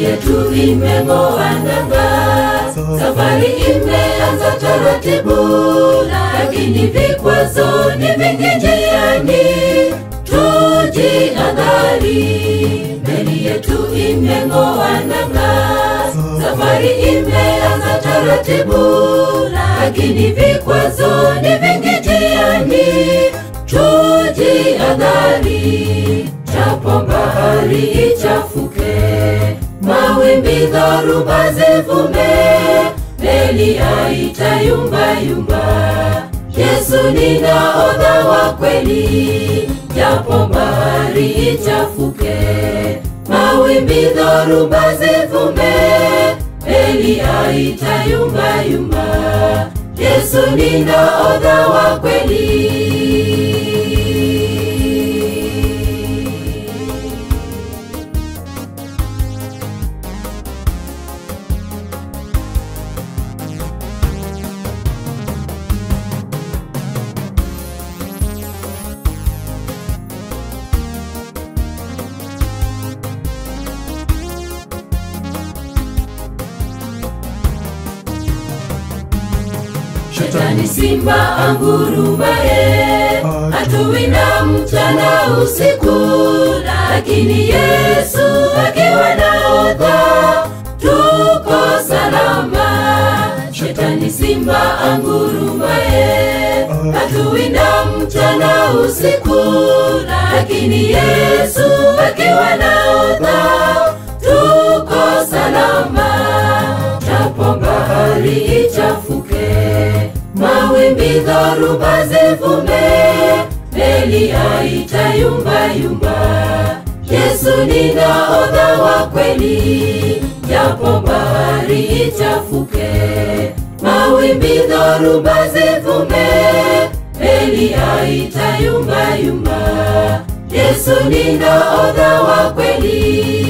yetu imeng'oa nanga, safari imeanza taratibu, lakini vikwazo ni vingi njiani. Tujiadhari, meli yetu imeng'oa nanga, safari imeanza taratibu, lakini vikwazo ni vingi njiani. Tujiadhari, japo bahari ichafuke, mawimbi dhoruba zivume, meli haitayumbayumba. Yesu ni nahodha wa kweli, japo bahari ichafuke, mawimbi dhoruba zivume, meli haitayumbayumba. Yesu ni nahodha wa kweli. Shetani simba angurumaye, hatuwinda mchana usiku, lakini Yesu akiwa nahodha, tuko salama. Shetani simba angurumaye, hatuwinda mchana usiku, lakini Yesu akiwa nahodha, tuko salama. Japo bahari ichafuke, mawimbi dhoruba zivume, meli haitayumbayumba. Yesu ni nahodha wa kweli, japo bahari ichafuke, mawimbi dhoruba zivume, meli haitayumbayumba. Yesu ni nahodha wa kweli.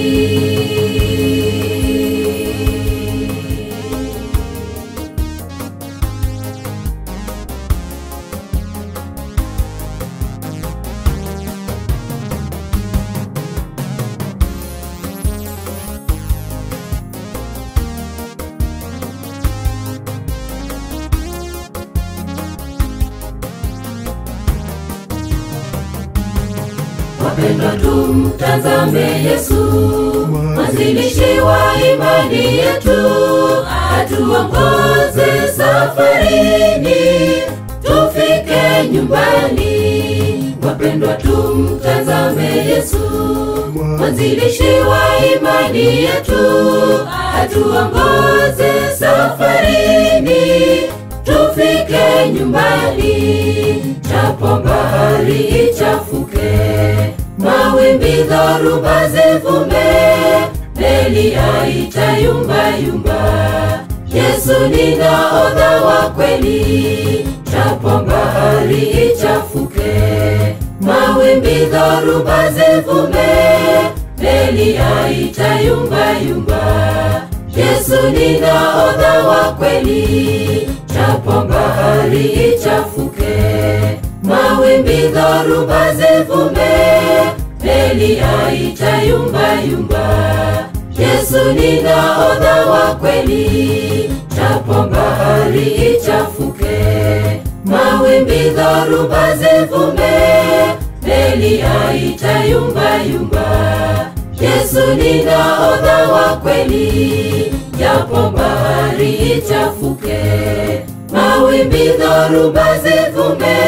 Wapendwa, tumtazame Yesu, mwanzilishi wa imani yetu, atuongoze safarini, tufike nyumbani. Wapendwa, tumtazame Yesu, mwanzilishi wa imani yetu, atuongoze safarini, tufike nyumbani. Japo bahari ichafuke, mawimbi dhoruba zivume, meli haitayumbayumba. Yesu ni nahodha wa kweli, japo bahari ichafuke, mawimbi dhoruba zivume, meli haitayumbayumba. Yesu ni nahodha wa kweli, japo bahari ichafuke, mawimbi dhoruba zivume, meli haitayumbayumba. Yesu ni nahodha wa kweli, japo bahari ichafuke, mawimbi dhoruba zivume, meli haitayumbayumba. Yesu ni nahodha wa kweli, japo bahari ichafuke, mawimbi dhoruba zivume,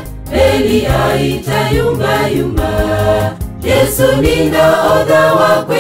meli haitayumbayumba. Yesu ni nahodha wa kweli.